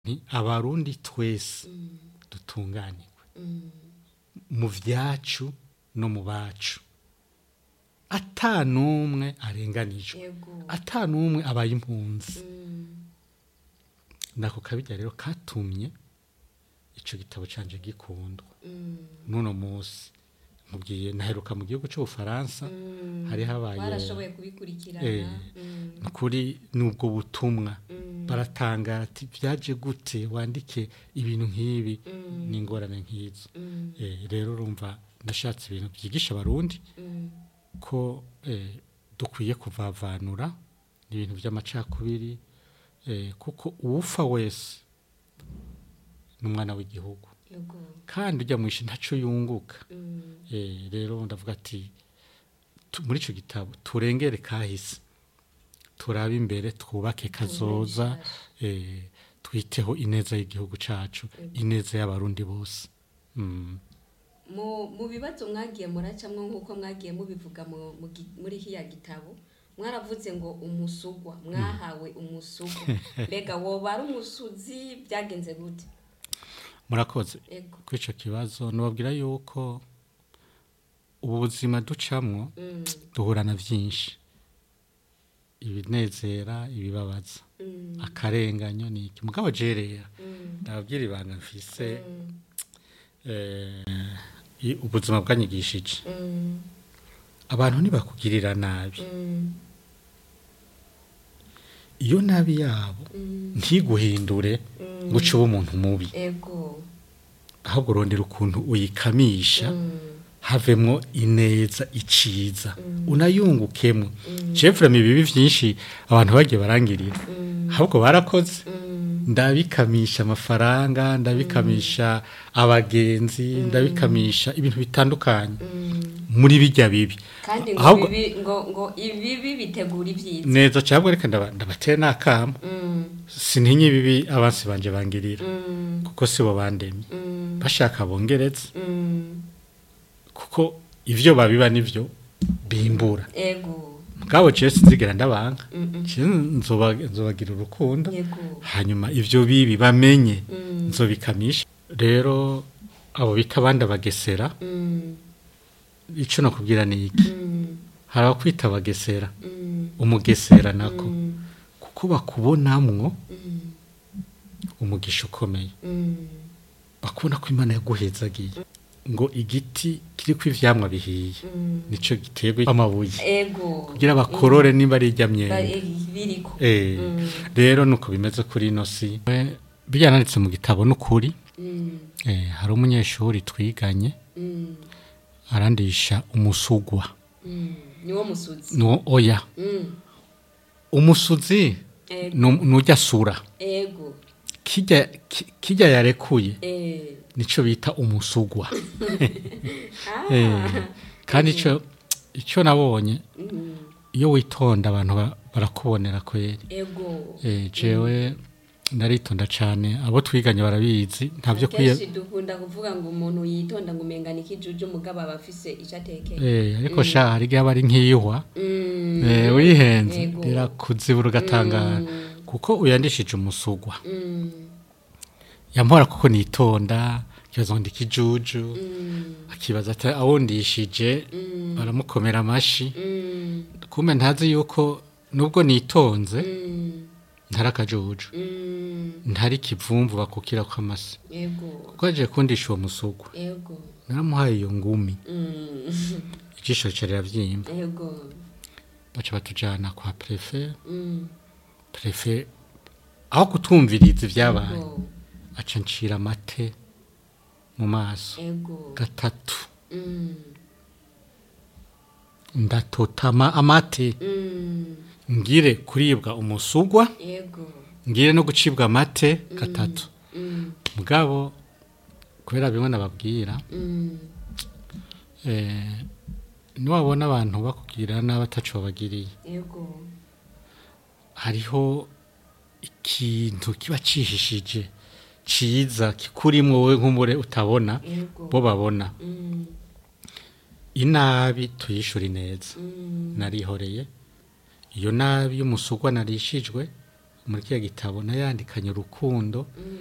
ni abarundi twese dutunganirwe mu vyacu no mu bacu ata n'umwe arenganijwe yego ata n'umwe abaye impunzi nako kabirya rero katumye ico gitabo canje gikundwa n'uno musi mubwiye naheruka mu gihugu c'ubufaransa hari habaye barashoboye kubikurikirana Eh, Mm, kuri n'ubwo butumwa baratangara ati vyaje gute wandike ibintu nk'ibi n'ingorane nk'izo mm, Eh, rero urumva ndashatse ibintu vyigisha abarundi mm, ko eh, dukwiye kuvavanura ibintu vy'amacakubiri eh, kuko uwufa wese n'umwana w'igihugu yego kandi ujya mwishe ntaco yunguka Mm, Eh, rero ndavuga ati tu- muri ico gitabo turengere kahise turabe imbere twubake kazoza eh, twiteho ineza y'igihugu cacu ineza y'abarundi bose mm. mu mu bibazo mwagiye muracamwo nk'uko mwagiye mubivuga mu- mu gi- muri hiya gitabo mwaravuze ngo umusugwa mwahawe umusugwa mbega woba ari umusuzi byagenze gute murakoze ego kuri ico kibazo nubabwira yuko ubu buzima ducamwo Mm, duhura na vyinshi ibinezera ibibabaza mm, akarenganyo ni iki mugabo jerera mm, ndababwira ibanga mfise mm, eh, i- ubuzima bwanyigishije mm, abantu ntibakugirira nabi mm, iyo nabi yabo mm, ntiguhindure mm. ngo uce uba umuntu mubi ego ahubwo urondera ukuntu uyikamisha Mm, havemwo ineza iciza Mm. unayungukemwo Mm. jefurema ibibi vyinshi abantu bagiye barangirira mm, ahubwo barakoze mm, ndabikamisha amafaranga ndabikamisha abagenzi ndabikamisha ibintu bitandukanye mm. muri bijya bibi kandi ngo Ahubwo- bibi ngo ngo ibibi bitegura ibyiza neza cyangwa reka ndaba- ndabatera n'akamo Mm, sintinye ibibi abansi banje bangirira mm, kuko sibo bandemye mm, bashaka bongeretse mm. kuko ivyo babiba nivyo bimbura ego mugabo jewe sinzigera ndabanga Mm, mm. Je nzoba- nzobagira urukundo yego hanyuma ivyo bibi bamenye Mm, nzobikamisha rero abo bita abandi abagesera mm, ico nakubwira ni iki mm, hari abakwita abagesera mm, umugesera nako mm, kuko bakubonamwo mm, umugisha ukomeye mm. bakubona ko imana yaguhezagiye ngo igiti kiriko ivyamwa bihiye Mm. nico giterwa amabuye ego kugira bakorore niba ari irya Ba- myembe eh, biriko Eh, Mm. rero nuko bimeze kuri ino si Eh, byananditse mu gitabo n'ukuri Mm, eh, hari umunyeshuri twiganye mm, arandisha umusugwa mm. niwo musuzi no oya Mm, umusuzi ego nu- nujya sura ego kijya ki- kijya yarekuye eh. nico bita umusugwa Ah, Eh, kandi ico ico nabonye mm, iyo witonda abantu ba- barakubonera kweri ego eh, jewe ndaritonda cane abo twiganye barabizi ntavyo kwiye kenshi dukunda kuvuga ngo umuntu yitonda ngo umengana ikijuju mugabo aba afise ico atekeye eh, ariko sha hari igihe aba ari nk'iyihwa Mm, eh, wihenze Yego. rirakuzibura ugatangara Mm. kuko uyandishije umusugwa mm, yampora kuko nitonda kibazo ngo ndikijuju mm, akibaza ati awundishije mm, baramukomera amashi mm, kumbe ntazi yuko nubwo nitonze mm, ntari akajuju mm. ntari kivumvu bakukira ko amase ego kuko yaje kundisha uwo musugwa ego naramuhaye iyo ngumi Mm, ijisho rica riravyimba ego baca batujana kwa prefe Mm, prefe aho kutumviriza ivyabaye ego aca ncira amate mu maso ego gatatu Mm, ndatotama amate mm, ngire kuribwa umusugwa ego ngire no gucibwa amate gatatu Mm, mugabo kubera bimwe nababwira mm, eh, niwabona abantu bakubwira nabi ataco babagiriye ego hariho ikintu kiba cihishije ciza kikurimwo wowe nk'umure utabona ego bo babona Mm, inabi tuyishura ineza mm, narihoreye iyo nabi y'umusugwa narishijwe muri kiriya gitabo nayandikanye urukundo